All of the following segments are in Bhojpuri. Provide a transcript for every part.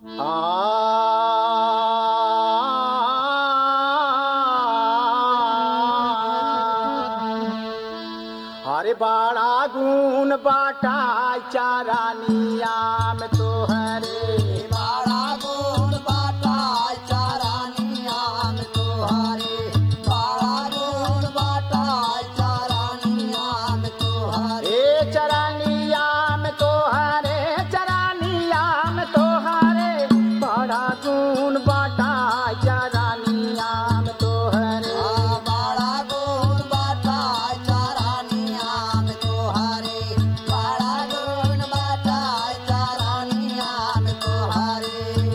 हरे बाड़ा गुण बाटा चारानिया में तो हरे बाड़ा गुण बाटा चारानिया में तोहारे बाड़ा गुण बाटा चारानिया में तोहारे ए चरानिया में तो हरे चरानिया में तो हरे बड़ा गुण बाटा चारानिया में तो हरे बाड़ा गुण बाटा चारानिया में तोहारे बाड़ा गुण बाटा चारानिया में तोहारे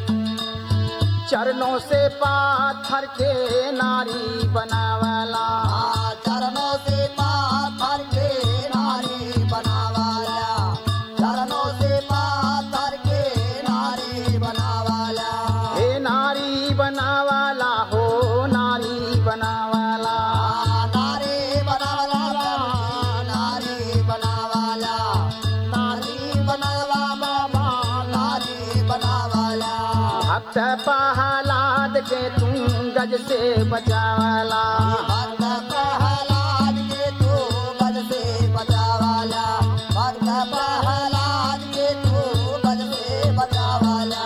चरणों से पाथर के नारी बनावला चरणों से पाथर के नारी बनावाला चरणों से पाथर के नारी बनावाला हे नारी बनावाला हो नारी बनावाला नारी बनावाला नारी बनावाला नारी बनावा बाबा नारी बनावाला भक्त पहलाद के तुम गज से बचावाला भक्त प्रहलाद के तू बल से बचावाला भक्त प्रहलाद के तू बल से बचावाला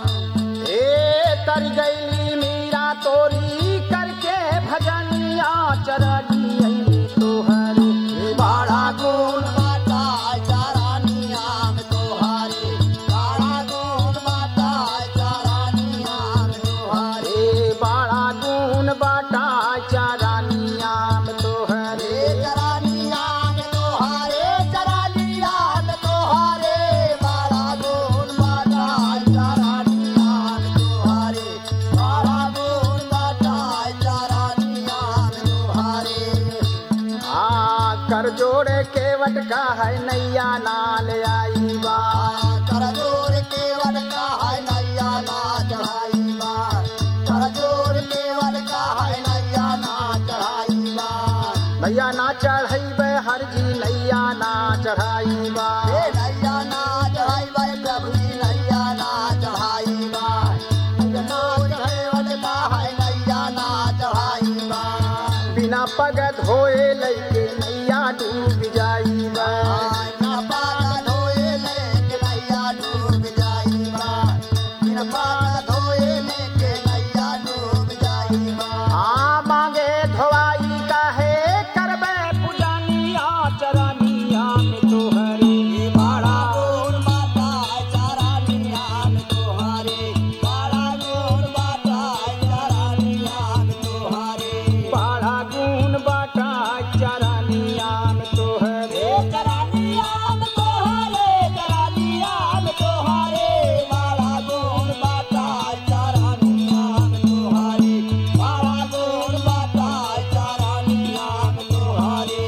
ए तर गईली मीरा तोरी करके भजनिया चरणी तोहरे बाड़ा गुण बाटा चारानिया में तोहारे बाड़ा गुण बाटा चारानिया में तोहारे रे बाड़ा गुण बाटा चारानिया में तोहरे चरानिया में तोहारे चरानिया में तोहारे बाड़ा गुण बाटा चारानिया में तोहारे बाड़ा गुण बाटा चारानिया में तोहारे आ कर जोड़े केवट का है नैया नाल आई बा करजोर केवल का है नैया ना चढ़ाई बार करजोर केवल का है नैया ना चढ़ाई बार नैया ना चढ़ैबे हर जी नैया ना चढ़ाई बा हे नैया ना चढ़ाई बार प्रभु जी नैया ना चढ़ाई बार करजोर केवल का है नैया ना चढ़ाई बार बिना पग धोए लैके नैया डूब जाई बा ना पागा धोए लेके नैया डूब जाई बार बिन पागा धोए लेके नैया डूब जाई बार आ मांगे धोवाई काहे करबे पुजानिया चरनिया में तोहरे बाड़ा गोर बाटा चारानिया में तोहारे बाड़ा गोर बाटा चारानिया में तोहारे बाड़ा गुण बाटा चरनिया में तोहरे चारानिया में तोहारे चारानिया में तोहारे बाड़ा गोर बाटा चारानिया में तोहारे बाड़ा गोर बाटा चारानिया में तोहारे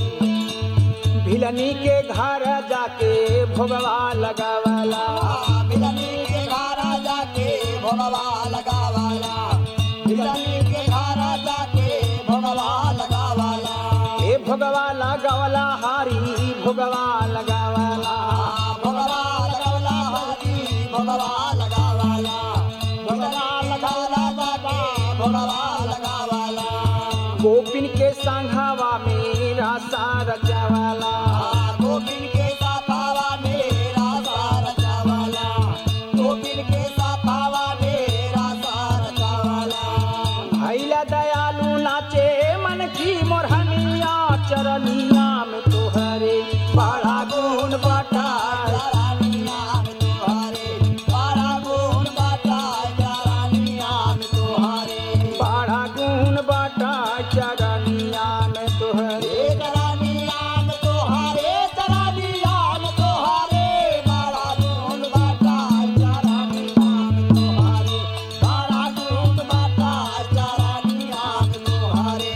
भिलनी के घर जाके भोगवा लगावला मिलनी के घारा जाके भोगवा लगावाला मिलनी के घारा जाके भोगवा लगावाला ए भोगवा लगावला हारी भोगवा लगावला भोगवा लगावला हरी भोगवा लगावाला भोगवा लगावला बाबा भोगवा लगावाला गोपिन के संघावा मेरा सारा जवाला गोपिन के साथावा मेरा सारा चावाला गोपिन के साथावा मेरा सारा चावाला भैला दयालु नाचे मन की मोरहनिया चरनिया में तोहरे बड़ा गुण बाटा चारानिया में तोहारे बाड़ा गुण बाटा चारानिया में तोहारे बड़ा गुण बाटा चरनिया में तोहरे ए चारानिया में तोहारे चारानिया में तोहारे बाड़ा गुण बाटा चारानिया में तोहारे बाड़ा गुण बाटा चारानिया में तोहारे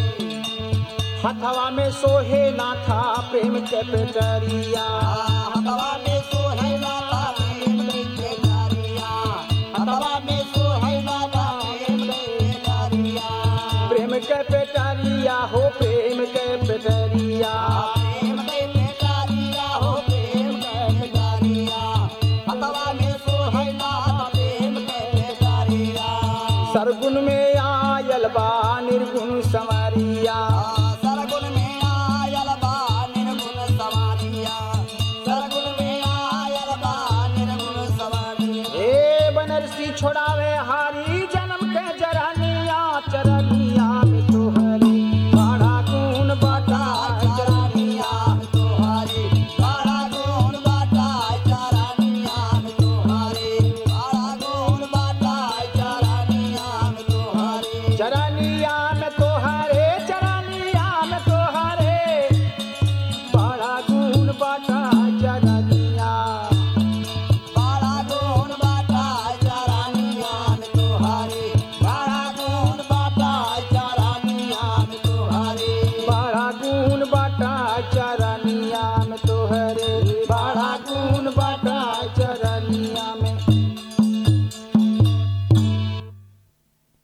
हथवा में सोहे नाथा प्रेम के पेटरिया हवा में सोहैला प्रेम के डारिया हवा में सोहैला प्रेम के डारिया प्रेम के पेटरिया हो प्रेम के पेटरिया प्रेम के डारिया हो प्रेम के डारिया हवा में सो है नाथ प्रेम के भिखारिया सरगुन में आयल बा निर्गुण समरिया सरगुन में आयल बा निर्गुण सवारिया सरगुन में आयल बा निर्गुण सवारिया ए बनरसी छोड़ावे